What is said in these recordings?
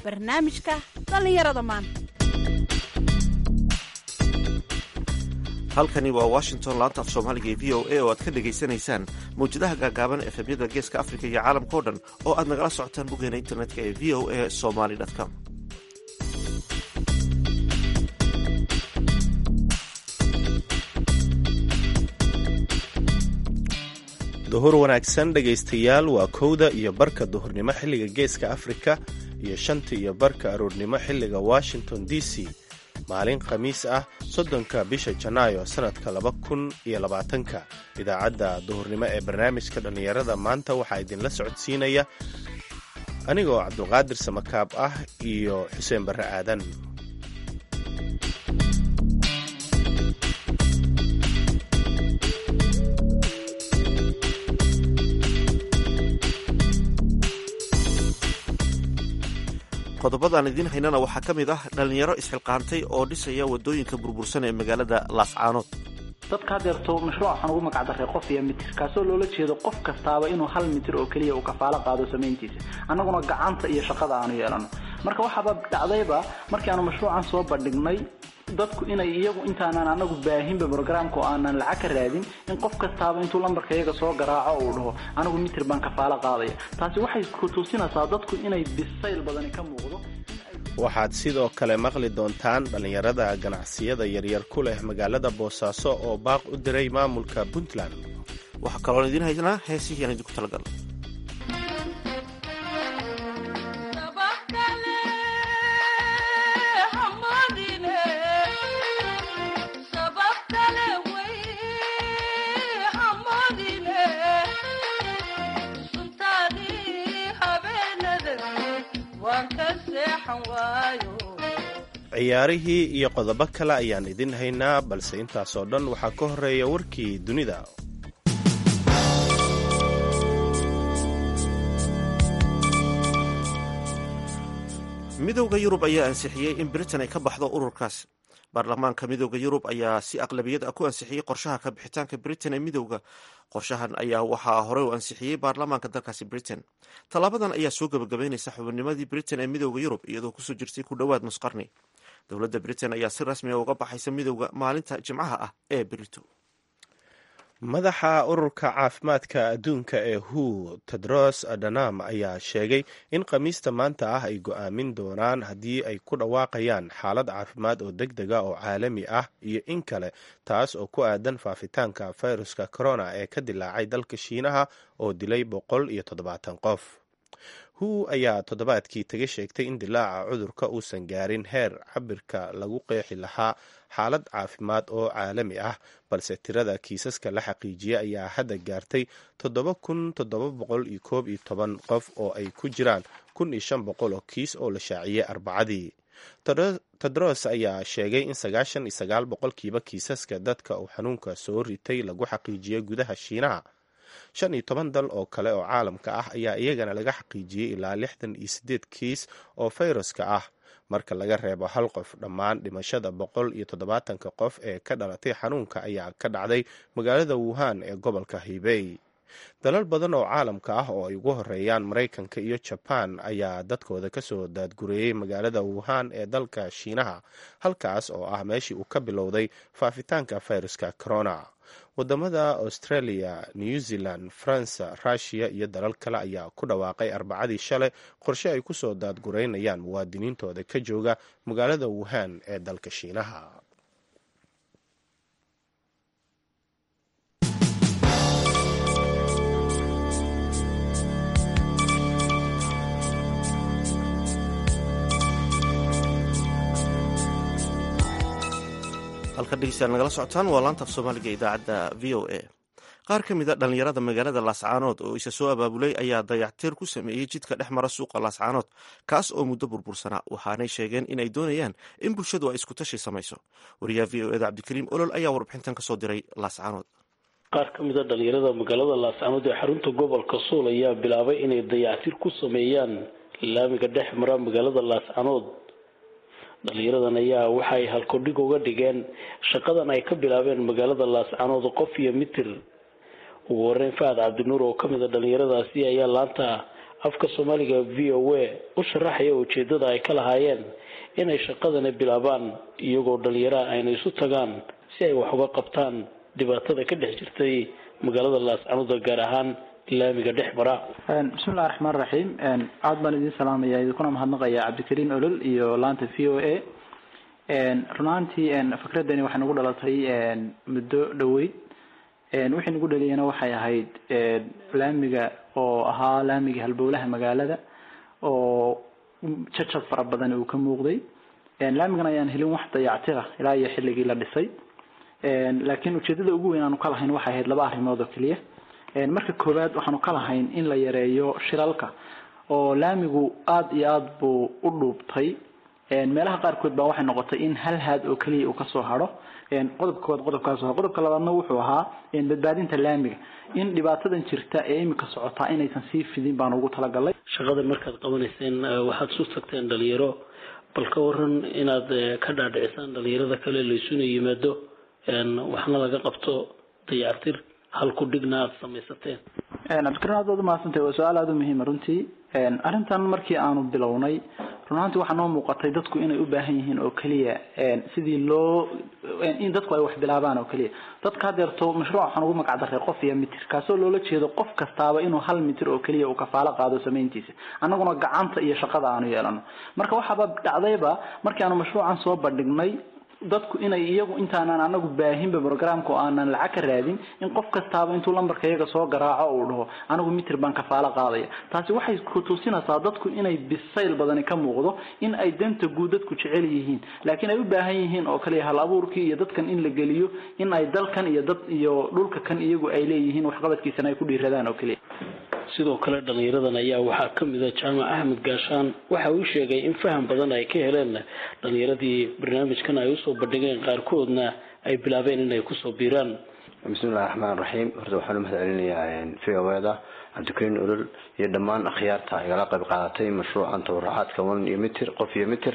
barnaamijka dhallinyarada maanta halkani waa washington laanta af soomaaliga ee v o a oo aad ka dhagaysanaysaan mawjadaha gaagaaban efemyada geeska afrika iyo caalamka o dhan oo aad nagala socotaan boggeena internetka ee v o a somaly com duhur wanaagsan dhegaystayaal waa kowda iyo barka duhurnimo xilliga geeska afrika iyo shanta iyo barka aroornimo xilliga washington d c maalin khamiis ah soddonka bisha janaayo sannadka laba kun iyo labaatanka idaacadda duhurnimo ee barnaamijka dhallinyarada maanta waxaa idinla socodsiinaya anigoo cabdulqaadir samakaab ah iyo xuseen barre aadan qodobadaan idiin haynana waxaa ka mid ah dhallinyaro isxilqaantay oo dhisaya waddooyinka burbursan ee magaalada laascaanood dadka hadeerto mashruuc waxaan ugu magacdaray qof iyo mitir kaasoo loola jeedo qof kastaaba inuu hal mitir oo keliya uu kafaalo qaado samayntiisa annaguna gacanta iyo shaqada aanu yeelano marka waxaaba dhacdayba markii aanu mashruucan soo bandhignay dadku inay iyagu intaanan anagu baahinba brograamka oo aanan lacag ka raadin in qof kastaaba intuu lambarka iyaga soo garaaco uu dhaho anigu mitir baan kafaalo qaadaya taasi waxay ku tuusinaysaa dadku inay bisayl badani ka muuqdo waxaad sidoo kale maqli doontaan dhallinyarada ganacsiyada yaryar ku leh magaalada boosaaso oo baaq u diray maamulka puntland waxaa kaloon idiin haynaa heesihii aan idinku talagal ciyaarihii iyo qodobo kale ayaan idin haynaa balse intaasoo dhan waxaa ka horeeya warkii dunida midowda yurub ayaa ansixiyey in britain ay ka baxdo ururkaas baarlamaanka midowda yurub ayaa si aqlabiyad ah ku ansixiyey qorshaha ka bixitaanka britain ee midowda qorshahan ayaa waxaa horey u ansixiyey baarlamaanka dalkaasi britain tallaabadan ayaa soo gebagabeynaysa xubinnimadii britain ee midowda yurub iyadoo kusoo jirtay ku dhowaad nusqarni dowladda britain ayaa si rasmiga uga baxaysa midowda maalinta jimcaha ah ee brito madaxa ururka caafimaadka adduunka ee hu tedros adanam ayaa sheegay in khamiista maanta ah ay go'aamin doonaan haddii ay ku dhawaaqayaan xaalad caafimaad oo deg dega oo caalami ah iyo in kale taas oo ku aadan faafitaanka fayruska corona ee ka dilaacay dalka shiinaha oo dilay boqol iyo toddobaatan qof hu ayaa toddobaadkii taga sheegtay in dilaaca cudurka uusan gaarin heer cabirka lagu qeexi lahaa xaalad caafimaad oo caalami ah balse tirada kiisaska la xaqiijiyay ayaa hadda gaartay toddoba kun toddoba boqol iyo koob iyo toban qof oo ay ku jiraan kun iyo shan boqol oo kiis oo la shaaciyey arbacadii tedros ayaa sheegay in sagaashan iyo sagaal boqolkiiba kiisaska dadka uu xanuunka soo ritay lagu xaqiijiyey gudaha shiinaha shan iyo toban dal oo kale oo caalamka ah ayaa iyagana laga xaqiijiyey ilaa lixdan iyo siddeed kiis oo fayraska ah marka laga reebo hal qof dhammaan dhimashada boqol iyo toddobaatanka qof ee ka dhalatay xanuunka ayaa ka dhacday magaalada wuhan ee gobolka hibey dalal badan oo caalamka ah oo ay ugu horeeyaan maraykanka iyo jabaan ayaa dadkooda kasoo daadgureeyey magaalada wuhan ee dalka shiinaha halkaas oo ah meeshii uu ka bilowday faafitaanka fayraska corona wadamada australia new zealand faransa rushiya iyo dalal kale ayaa ku dhawaaqay arbacadii shalay qorshe ay kusoo daadgureynayaan muwaadiniintooda ka jooga magaalada wuhan ee dalka shiinaha halka dhegeystayaal nagala socotaan waa laanta af soomaaliga idaacadda v o a qaar ka mid a dhallinyarada magaalada laascaanood oo isa soo abaabulay ayaa dayactir ku sameeyey jidka dhex mara suuqa laascaanood kaas oo muddo burbursanaa waxaanay sheegeen inay doonayaan in bulshadu ay iskutashi samayso wariyaha v o eda cabdikariim olol ayaa warbixintan kasoo diray laascaanood qaar ka mid a dhalinyarada magaalada laascaanood ee xarunta gobolka suul ayaa bilaabay inay dayactir ku sameeyaan laamiga dhex mara magaalada laascaanood dhalinyaradan ayaa waxay halkodhig uga dhigeen shaqadan ay ka bilaabeen magaalada laascaanood qof iyo mitir ugu horeyn fahad cabdinuur oo kamid a dhalinyaradaasi ayaa laanta afka soomaaliga v o a u sharaxaya ujeedada ay ka lahaayeen inay shaqadani bilaabaan iyagoo dhalinyaraha ayna isu tagaan si ay wax uga qabtaan dhibaatada ka dhex jirtay magaalada laascanuda gaar ahaan laamiga dhex mara bismillahi raxmaan raxiim aad baan idin salaamaya idinkuna mahadnaqaya cabdikariin olol iyo laanta v o a runaantii fikradani waxay nagu dhalatay muddo dhaweyd wixii nagu dhaliyana waxay ahayd laamiga oo ahaa laamiga halbowlaha magaalada oo jajab fara badan uu ka muuqday laamigan ayaan helin wax dayactira ilaa iyo xilligii la dhisay laakiin ujeedada ugu weyn aanu ka lahayn waxay ahayd laba arrimood oo keliya marka koowaad waxaanu ka lahayn in la yareeyo shiralka oo laamigu aada iyo aada buu u dhuubtay meelaha qaarkood baa waxay noqotay in hal haad oo keliya uu kasoo haro qodobka koowaad qodobkaas qodobka labaadna wuxuu ahaa badbaadinta laamiga in dhibaatadan jirta ee imika socotaa inaysan sii fidin baan ugu talagalay shaqadan markaad qabanayseen waxaad isu tagteen dhalinyaro bal ka waran inaad ka dhaadhicisaan dhalinyarada kale laysuna yimaado waxna laga qabto dayactir halku dhigna aada samaysateen cabdikariin aad baad umahadsantahay waa su-aal aada u muhiima runtii arrintan markii aanu bilownay runaantii waxaa noo muuqatay dadku inay u baahan yihiin oo keliya sidii loo in dadku ay wax bilaabaan oo keliya dadka hadeerto mashruuc waxaan ugu magac daray qof iyo mitir kaasoo loola jeedo qof kastaaba inuu hal mitir oo keliya uu kafaalo qaado samayntiisa annaguna gacanta iyo shaqada aanu yeelano marka waxaaba dhacdayba markii aanu mashruucan soo bandhignay dadku inay iyagu intaanan anagu baahinba programka oo aanan lacag ka raadin in qof kastaaba intuu lambarka iyaga soo garaaco uu dhaho anigu mitir baan kafaalo qaadaya taasi waxay kutusinaysaa dadku inay bisayl badani ka muuqdo in ay danta guud dadku jecel yihiin laakiin ay u baahan yihiin oo kaliya hal abuurkii iyo dadkan in la geliyo in ay dalkan iyo dad iyo dhulka kan iyagu ay leeyihiin waxqabadkiisana ay ku dhiiradaan oo keliya sidoo kale dhalinyaradan ayaa waxaa kamid a jaamac axmed gaashaan waxa uu sheegay in faham badan ay ka heleen dhalinyaradii barnaamijkan ay usoo bandhigeen qaarkoodna ay bilaabeen inay kusoo biiraan bismillahi raxmaan raxiim horta waxaan umahad celinayaa v o da cabdikariin olol iyo dhammaan akhyaarta igala qayb qaadatay mashruucan tabarucaadka one iyo mitir qof iyo mitir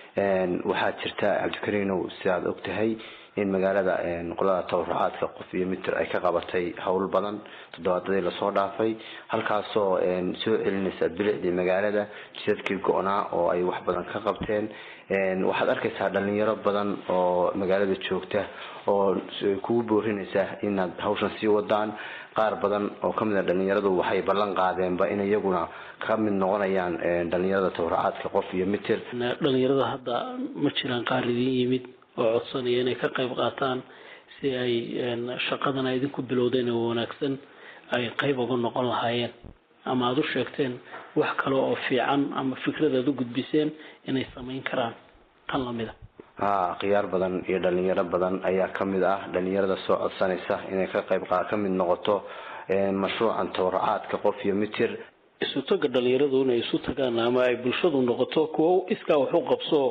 waxaa jirta cabdikariinow sidaad og tahay in magaalada qolada tabarucaadka qof iyo mitir ay ka qabatay howl badan toddobaadadii lasoo dhaafay halkaasoo soo celinaysa bilicdii magaalada jidadkii go-naa oo ay wax badan ka qabteen waxaad arkaysaa dhalinyaro badan oo magaalada joogta oo kugu boorinaysa inaad hawshan sii wadaan qaar badan oo kamid a dhalinyaradu waxay ballan qaadeenba in iyaguna ka mid noqonayaan dhalinyarada tabarucaadka qof iyo mitir dhalinyarada hadda ma jiraan qaar idin yimid oo codsanaya inay ka qayb qaataan si ay shaqadan ay idinku bilowdeen oo wanaagsan ay qayb uga noqon lahaayeen ama aada u sheegteen wax kale oo fiican ama fikrad aad u gudbiseen inay samayn karaan tan lamida ha khiyaar badan iyo dhalinyaro badan ayaa kamid ah dhalinyarada soo codsanaysa inay ka qayb ka mid noqoto mashruucan tabarucaadka qof iyo mitir isu taga dhalinyaradu inay isu tagaan ama ay bulshadu noqoto kuwo iskaa wax u qabso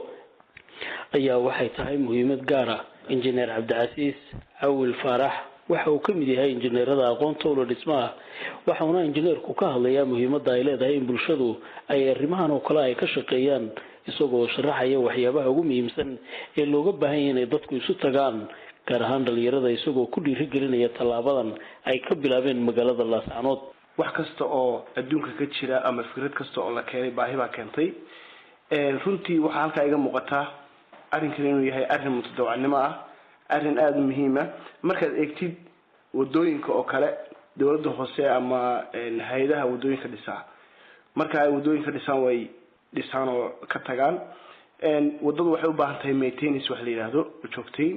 ayaa waxay tahay muhiimad gaar ah injineer cabdicasiis cawil faarax waxa uu kamid yahay injineerada aqoonta ula dhismaha waxauna injineerku ka hadlayaa muhiimada ay leedahay in bulshadu ay arrimahan oo kale ay ka shaqeeyaan isagoo sharaxaya waxyaabaha ugu muhiimsan ee looga baahan yahay inay dadku isu tagaan gaar ahaan dhalinyarada isagoo ku dhiirigelinaya tallaabadan ay ka bilaabeen magaalada laascanood wax kasta oo adduunka ka jira ama fikrad kasta oo la keenay baahi baa keentay runtii waxaa halkaa iga muuqataa arrinkan inuu yahay arrin mutadawacnimo ah arrin aada u muhiima markaad eegtid wadooyinka oo kale dowladda hoose ama hay-adaha wadooyinka dhisaa marka ay wadooyinka dhisaan way dhisaan oo ka tagaan wadadu waxay u baahan tahay maintenance wax la yidhaahdo joogtayn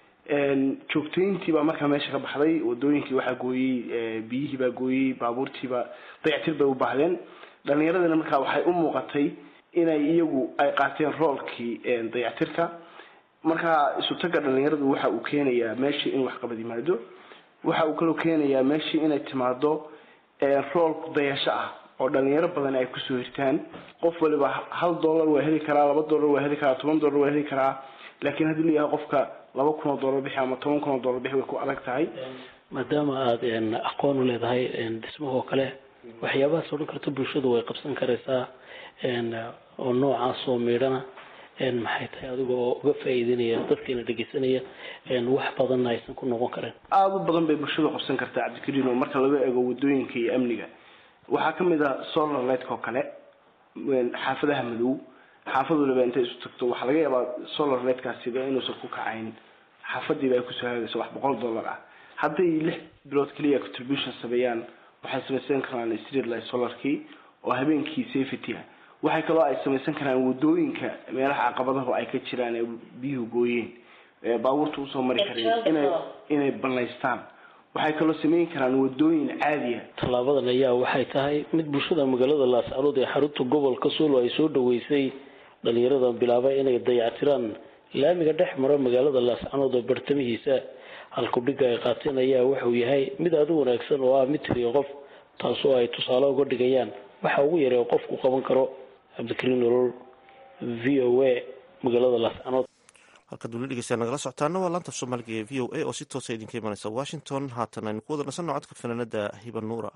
joogtayntii baa markaa meesha ka baxday wadooyinkii waxaa gooyey biyihii baa gooyey baabuurtiiba dayactir bay u baahdeen dhalinyaradana markaa waxay u muuqatay inay iyagu ay qaateen roolkii dayactirka markaa isu tagga dhalinyaradu waxa uu keenayaa meeshii in waxqabad yimaado waxa uu kaloo keenayaa meeshii inay timaado rool dayasho ah oo dhalinyaro badan ay kusoo hirtaan qof waliba hal dollar waa heli karaa laba dollar waa heli karaa toban dollar waa heli karaa laakiin haddii layahay qofka laba kun oo dollar bixi ama toban kun oo dollar bixi way ku adag tahay maadaama aada aqoon u leedahay dhismahoo kale waxyaabahaas odhan karta bulshadu way qabsan karaysaa oo noocaas oo miidhana maxay tahay adiga oo uga faa'iideynaya dadkiina dhegeysanaya wax badanna aysan ku noqon karin aada u badan bay bulshadu qabsan kartaa cabdikariin oo marka laga eego wadooyinka iyo amniga waxaa kamid a solar lightka oo kale xaafadaha madow xaafad waliba intay isu tagto waxaa laga yaabaa solar lightkaasiba inuusan ku kacayn xaafadiiba ay kusoo hagayso wax boqol dollar ah hadday lix bilood keliya contribution sameeyaan waxay samaysan karaan street light solarkii oo habeenkii safety ah waxay kaloo ay samaysan karaan wadooyinka meelaha caqabadahu ay ka jiraan ee biyuhu gooyeen baabuurta usoo mari kareen inay inay banaystaan waxay kaloo sameyn karaan wadooyin caadiya tallaabadan ayaa waxay tahay mid bulshada magaalada laascanood ee xarunta gobolka suulo ay soo dhaweysay dhalinyarada bilaabay inay dayactiraan laamiga dhex mara magaalada laascanood oo bartamihiisa halkudhiga ay qaateen ayaa wuxuu yahay mid aada u wanaagsan oo ah mid tiriya qof taasoo ay tusaale uga dhigayaan waxa ugu yara oo qofku qaban karo cabdikariin nolol v o a magaalada laascanood halkaad weli dhegeysaa nagala socotaana waa laanta af soomaaliga ee v o a oo si toosa idinka imanaysa washington haatan aynu ku wada nasanno codka fanaanada hiba nuura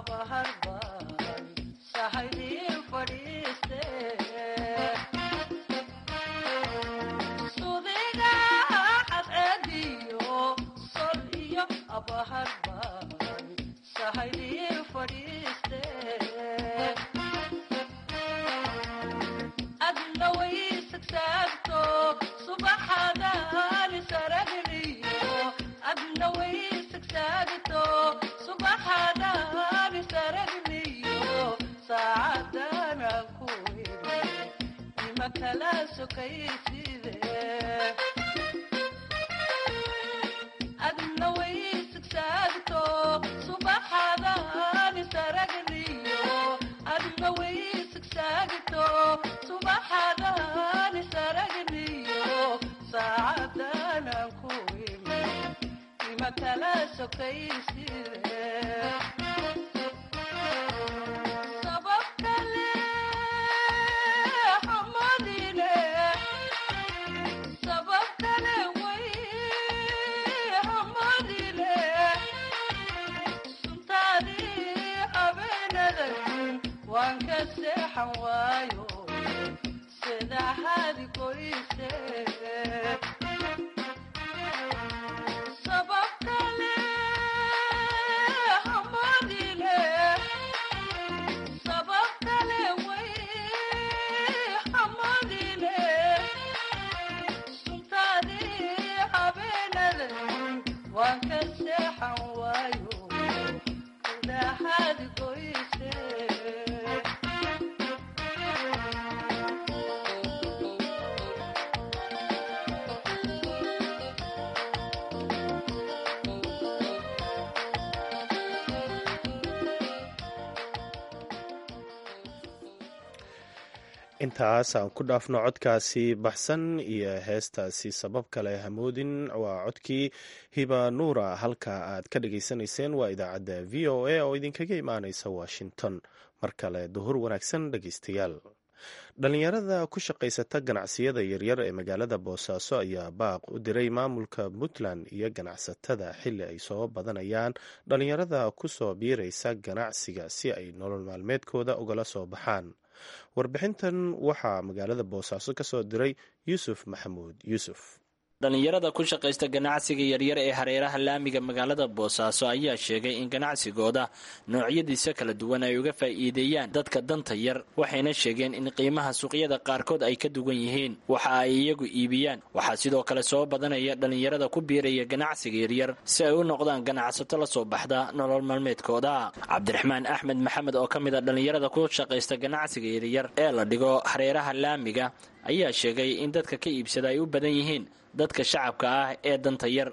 intaas aan ku dhaafno codkaasi baxsan iyo heestaasi sabab kale hamoodin waa codkii hiba nuura halka aad ka dhageysanayseen waa idaacadda v o a oo idinkaga imaaneysa washington mar kale duhur wanaagsan dhegeystayaal dhalinyarada ku shaqaysata ganacsiyada yaryar ee magaalada boosaaso ayaa baaq u diray maamulka puntland iyo ganacsatada xili ay soo badanayaan dhalinyarada kusoo biiraysa ganacsiga si ay nolol maalmeedkooda ugala soo baxaan warbixintan waxaa magaalada boosaaso ka soo diray yuusuf maxamuud yuusuf dhallinyarada ku shaqaysta ganacsiga yaryar ee hareeraha laamiga magaalada boosaaso ayaa sheegay in ganacsigooda noocyadiisa kala duwan ay uga faa'iideeyaan dadka danta yar waxayna sheegeen in qiimaha suuqyada qaarkood ay ka duwan yihiin waxa ay iyagu iibiyaan waxaa sidoo kale soo badanaya dhallinyarada ku biiraya ganacsiga yaryar si ay u noqdaan ganacsato la soo baxda nolol maalmeedkooda cabdiraxmaan axmed maxamed oo ka mid a dhallinyarada ku shaqaysta ganacsiga yaryar ee la dhigo hareeraha laamiga ayaa sheegay in dadka ka iibsada ay u badan yihiin dadka shacabka ah ee danta yar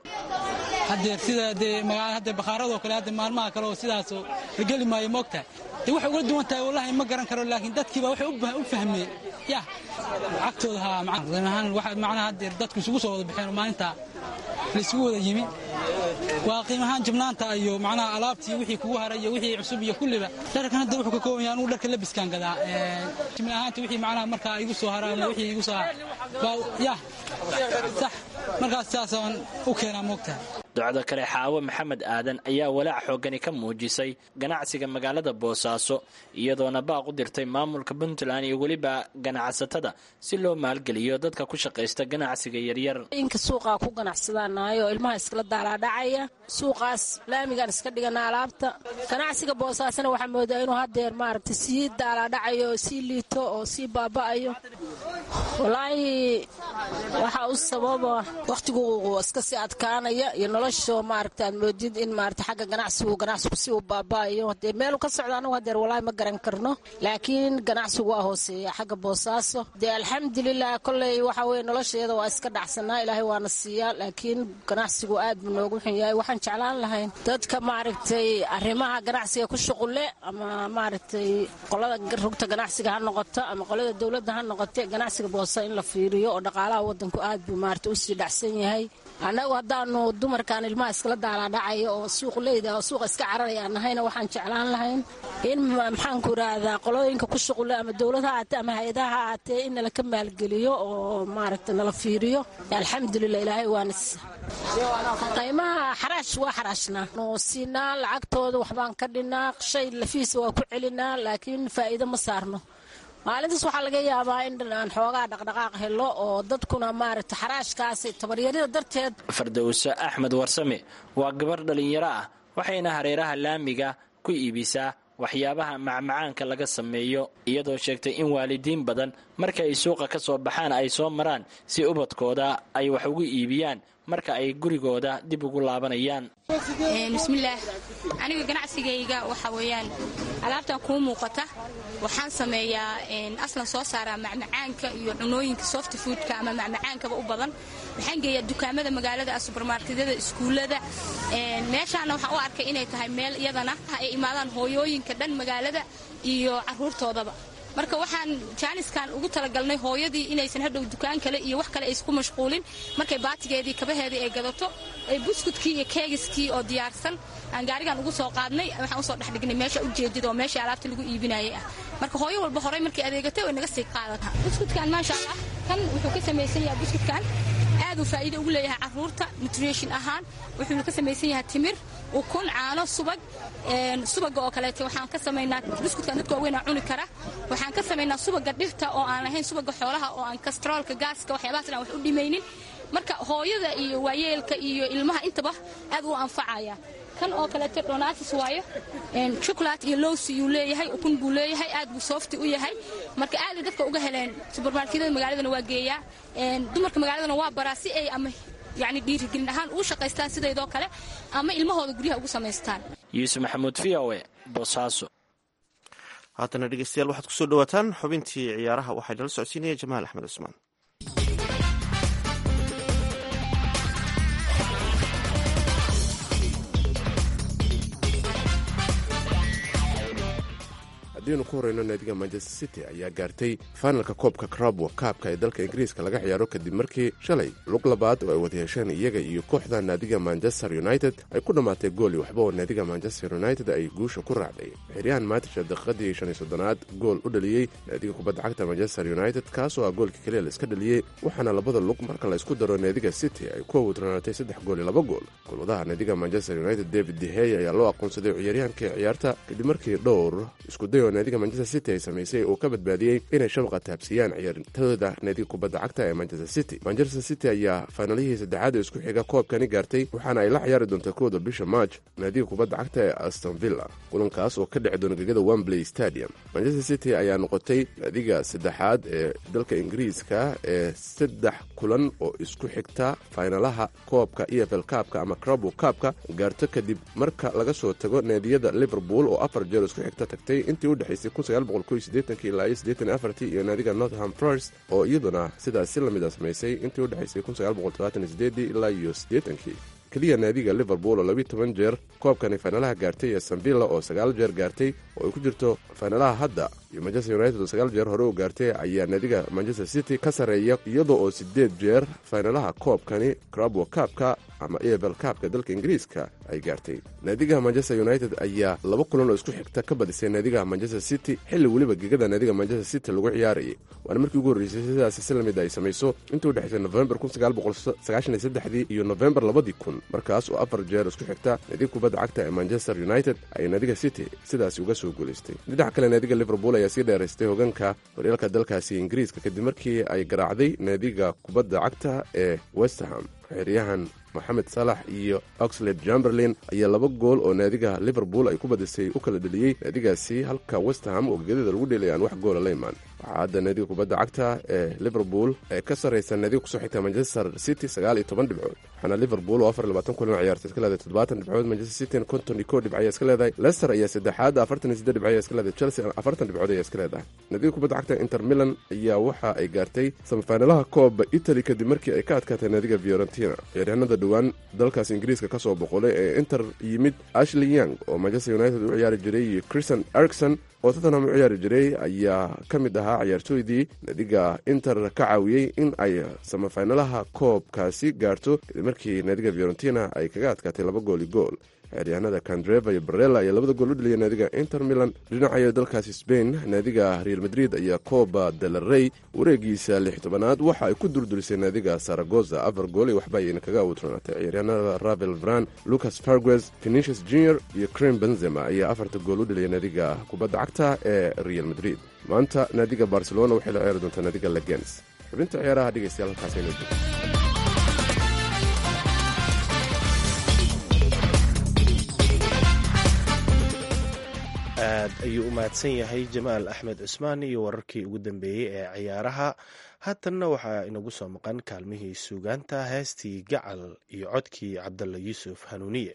hadeer sida dee magaa hadda bakhaaradoo kale hadda maalmaha kale oo sidaasoo la geli maayo moogtahay dee waxay uga duwan tahay wallahi ma garan karo laakiin dadkiiba waxay u fahmeen yah lacagtooda haa ahaan waxa macnaha hadeer dadku isugu soo wada baxeen oo maalinta la isugu wada yimi waa qiimahaan jabnaanta iyo macnaha alaabtii wixii kugu haray iyo wixii cusub iyo kulliba dharkan hadda wuxuu ka kooban yahay anugu dharka labiskaan gadaa jimni ahaanta wixii macnaha markaa igu soo hara ama wixii igu soo yah sax markaas saasaan u keenaa moogtahay docdo kale xaawo maxamed aadan ayaa walaac xoogani ka muujisay ganacsiga magaalada boosaaso iyadoona baaq u dirtay maamulka puntland iyo weliba ganacsatada si loo maalgeliyo dadka ku shaqaysta ganacsiga yaryar inka suuqaa ku ganacsadaanayo oo ilmaha iskala daalaadhacaya suuqaas laamigaan iska dhigana alaabta ganacsiga boosaasona waxaa moodaa inuu hadeer maaragta sii daalaadhacayo oo sii liito oo sii baaba'ayo walaahi waxaa u sababa wakhtigu iska sii adkaanaya iyo nolosha maaragta aad moodid in maaragta xagga ganacsigu ganacsigu si uu baaba'ayo dee meelu ka socda anagu hadeer walaahi ma garan karno laakiin ganacsigu waa hooseeya xagga boosaaso dee alxamdulilah kolley waxa weye nolosheeda waa iska dhacsanaa ilaahay waana siiyaa laakiin ganacsigu aad buu noogu xun yahay waxaan jeclaan lahayn dadka maaragtay arrimaha ganacsiga ku shuqule ama maaragtay qolada rugta ganacsiga ha noqoto ama qolada dowladda ha noqote ganacsiga ganacsiga boosa in la fiiriyo oo dhaqaalaha wadanku aad buu maarata usii dhacsan yahay annagu haddaanu dumarkan ilmaha iskala daalaadhacaya oo suuqleyda oo suuqa iska cararaya aan nahayna waxaan jeclaan lahayn in maxaanku idhaahdaa qolooyinka ku shuqule ama dowlad ha aatee ama hay-adaha ha aatee in nala ka maalgeliyo oo maaragta nala fiiriyo alxamdulilah ilaahay waana qiimaha xaraash waa xaraashnaa nu siinaa lacagtooda waxbaan ka dhinnaa shay lafiisa waa ku celinaa laakiin faa'iido ma saarno maalintaas waxaa laga yaabaa in aan xoogaa dhaqdhaqaaq helo oo dadkuna maaragta xaraashkaasi tabaryarida darteed fardowse axmed warsame waa gabar dhallinyaro ah waxayna hareeraha laamiga ku iibisaa waxyaabaha macmacaanka laga sameeyo iyadoo sheegtay in waalidiin badan marka ay suuqa ka soo baxaan ay soo maraan si ubadkooda ay wax ugu iibiyaan marka ay gurigooda dib ugu laabanayaan bismillaah aniga ganacsigayga waxa weeyaan alaabtan kuu muuqata waxaan sameeyaa aslan soo saaraa macmacaanka iyo cunooyinka soft foodka ama macmacaankaba u badan waxaan geeyaa dukaamada magaalada subermarketyada iskuullada meeshaana waxaan u arkay inay tahay meel iyadana ay imaadaan hooyooyinka dhan magaalada iyo caruurtoodaba marka waxaan jaaniskan ugu talagalnay hooyadii inaysan hadhow dukaan kale iyo wax kale aysku mashquulin markay baatigeedii kabaheedii ay gadato ay buskudkii iyo keegiskii oo diyaarsan aan gaarigan ugu soo qaadnay waxaan usoo dhexdhignay meesha ujeedid oo meesha alaabta lagu iibinayay ah marka hooyo walba horey markay adeegatay way naga sii qaadata buskudkan maasha allah kan wuxuu ka samaysan yahay buskudkan aad uu faa'iido ugu leeyahay carruurta nutrition ahaan wuxuuna ka samaysan yahay timir ukun caano subag subaga oo kaleeto waxaan ka samaynaa buskudkan dadka waaweynaa cuni kara waxaan ka samaynaa subaga dhirta oo aan lahayn subaga xoolaha oo aan kastroolka gaaska waxyaabahaas aan wax u dhimaynin marka hooyada iyo waayeelka iyo ilmaha intaba aad u anfacaya kan oo kaleeto donatis waayo chocolate iyo lowsi yuu leeyahay ukun buu leeyahay aad buu soofti u yahay marka aaday dadka uga heleen subermarketyada magaaladana waa geeyaa dumarka magaaladana waa baraa si ay ama yani dhiirigelin ahaan uu shaqaystaan sidaydoo kale ama ilmahooda guryaha ugu samaystaan yuusuf maxamuud v o e boosaaso haatana dhegeystayaal waxaad kusoo dhawaataan xubintii ciyaaraha waxaa nala socodsiinaya jamaal axmed cusmaan haddiinu ku horeyno naadiga manchester city ayaa gaartay fainalka koobka crabwo kaabka ee dalka ingiriiska laga ciyaaro kadib markii shalay lug labaad oo ay wada yeesheen iyaga iyo kooxda naadiga manchester united ay ku dhammaatay gooli waxba oo naadiga manchester united ay guusha ku raacday xiryahan maatisha daqiiqadii shan iyo soddonaad gool u dhaliyey naadiga kubadda cagta manchester united kaasoo ah goolka keliya la iska dhaliyey waxaana labada lug marka la isku daro naadiga city ay ku awudranaatay saddex gool iyo laba gool golwadaha naadiga manchester united david dehey ayaa loo aqoonsaday ciyaaryahankii ciyaarta kadib markii dhowr iskuday oo naadiga manchester city ay samaysay uu ka badbaadiyey inay shabaqa taabsiiyaan ciyaartooda naadiga kubadda cagta ee manchester city manchester city ayaa faynalihii saddexaad ee isku xiga koobkani gaartay waxaana ay la ciyaari doontaa kooda bisha march naadiga kubadda cagta ee aston villa kulankaas oo ka dhici doona gegada wembley stadium manchester city ayaa noqotay naadiga saddexaad ee dalka ingiriiska ee saddex kulan oo isku xigta faynalaha koobka e f l kaabka ama crabo kaabka gaarto kadib marka laga soo tago naadiyada liverpool oo afar jeer isku xigta tagtay intii udhexaysay ilaa iyo naadiga northam forest oo iyaduna sidaas si lamid a samaysay intii udhexaysay ilaa iyo kii keliya naadiga liverpool oo labiyi toban jeer koobkani faynalaha gaartay ee sanvilla oo sagaal jeer gaartay oo ay ku jirto faynalaha hadda iyo manchester united oo sagaal jeer hore u gaartay ayaa naadiga manchester city ka sarreeya iyadoo oo sideed jeer faynalaha koobkani crabwo kaabka ama evel kaabka dalka ingiriiska ay gaartay naadiga manchester united ayaa laba kulan oo isku xigta ka badisay naadiga manchester city xilli weliba gegada naadiga manchester city lagu ciyaarayay waana markii ugu horreysay sidaasi si lamid ay samayso intii udhexaysay novembar dii iyo novembar labadii kun markaas oo afar jeer isku xigta naadiga kubadda cagta ee manchester united ay naadiga city sidaasi uga soo guulaystay dhinaca kale naadiga liverpool ayaa sii dheeraystay hogaanka horyaalka dalkaasi ingiriiska kadib markii ay garaacday naadiga kubadda cagta ee westerham xeryahan moxamed salax iyo oxlade jamberlin ayaa laba gool oo naadiga liverpool ay ku badisay u kala dheliyey naadigaasi halka westerham oo gegadada lagu dhelay aan wax goola la imaan waxaa hadda naadiga kubadda cagta ee liverpool ee ka sarraysa naadiga kusoo xigta manchester city sagaal iyo toban dhibcood waxaana liverpool oo afar iyo labaatan kulan ciyaarta iska leedahay toddobaatan dhibcood manchester city konton iyo kow dhibc ayaa iska leedahay leicester ayaa saddexaad afartan iyo siddeed dhibc ayaa iska leedahay chelsea afartan dhibcood ayaa iska leedahay naadiga kubadda cagta inter milan ayaa waxa ay gaartay samafaynalaha kooba italy kadib markii ay ka adkaatay naadiga fiorentina ciyaaryahanada dhowaan dalkaas ingiriiska ka soo boqolay ee inter yimid ashley young oo manchester united u ciyaari jiray iyo christian ericson oo tottenham u ciyaari jiray ayaa ka mid ahaa ahaa ciyaartooydii naadiga inter ka caawiyey in ay samafinalaha koobkaasi gaarto kadib markii naadiga fiorentina ay kaga adkaatay laba gooli gool ciyaaryahanada kandreva iyo barella ayaa labada gool u dhaliyay naadiga inter milan dhinacayo dalkaasi spain naadiga real madrid ayaa coba delarey wareegiisa lix tobanaad waxa ay ku durdurisay naadiga saragoza afar gool waxba ayayna kaga awuutranaatay ciyaaryahanada ravel vran lucas farguez venicius junior iyo crem benzema ayaa afarta gool u dhaliyay naadiga kubadda cagta ee real madrid maanta naadiga barcelona waxay la ciyaari doontaa naadiga legens xubinta ciyaaraha dhegeystayaal halkaasayna aad ayuu u mahadsan yahay jamaal axmed cusmaan iyo wararkii ugu dambeeyey ee ciyaaraha haatanna waxaa inagu soo maqan kaalmihii suugaanta heestii gacal iyo codkii cabdalla yuusuf hanuuniye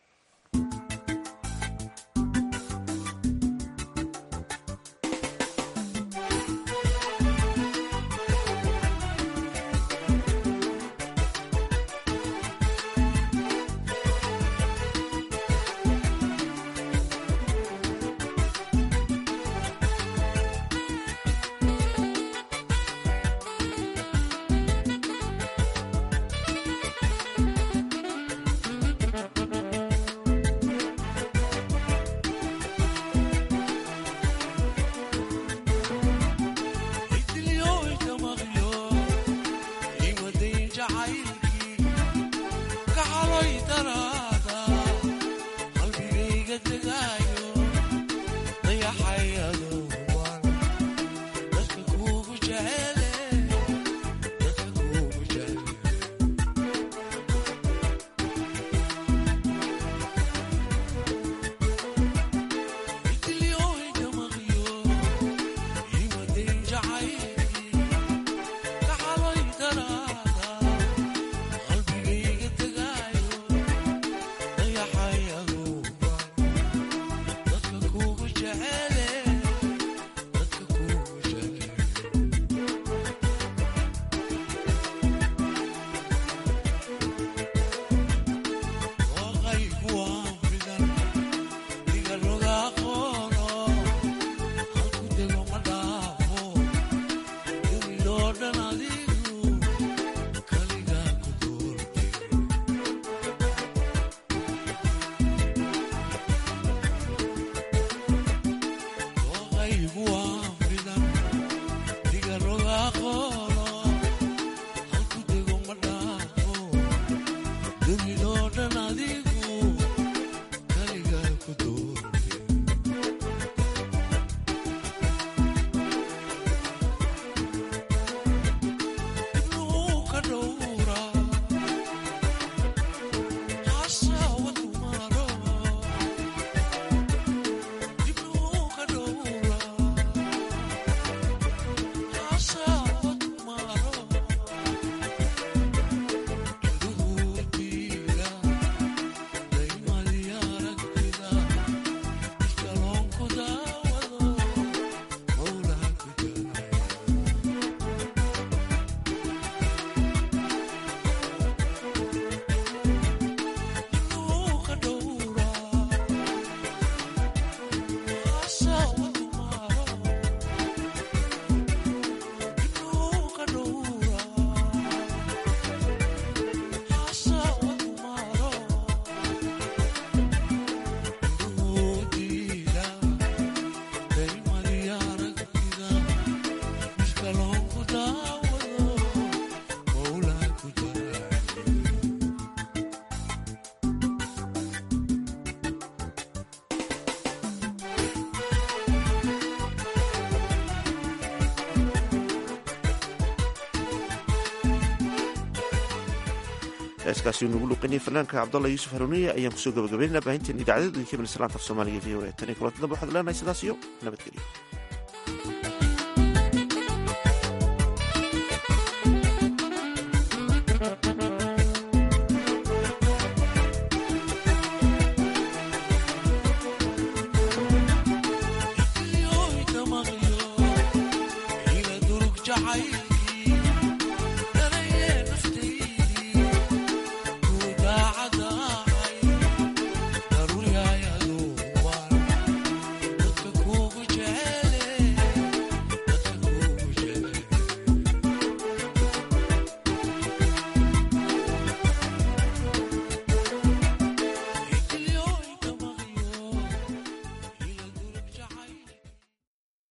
heeskaasi nugu luqinay fanaanka cabdalla yuusuf haruuniye ayaan kusoo gabagabaynana baahinteen idaacadada idinka mislaanta af soomaaliga v o e tan iyo kulanti dambe waxaad leenahay sidaas iyo nabadgelyo jacayl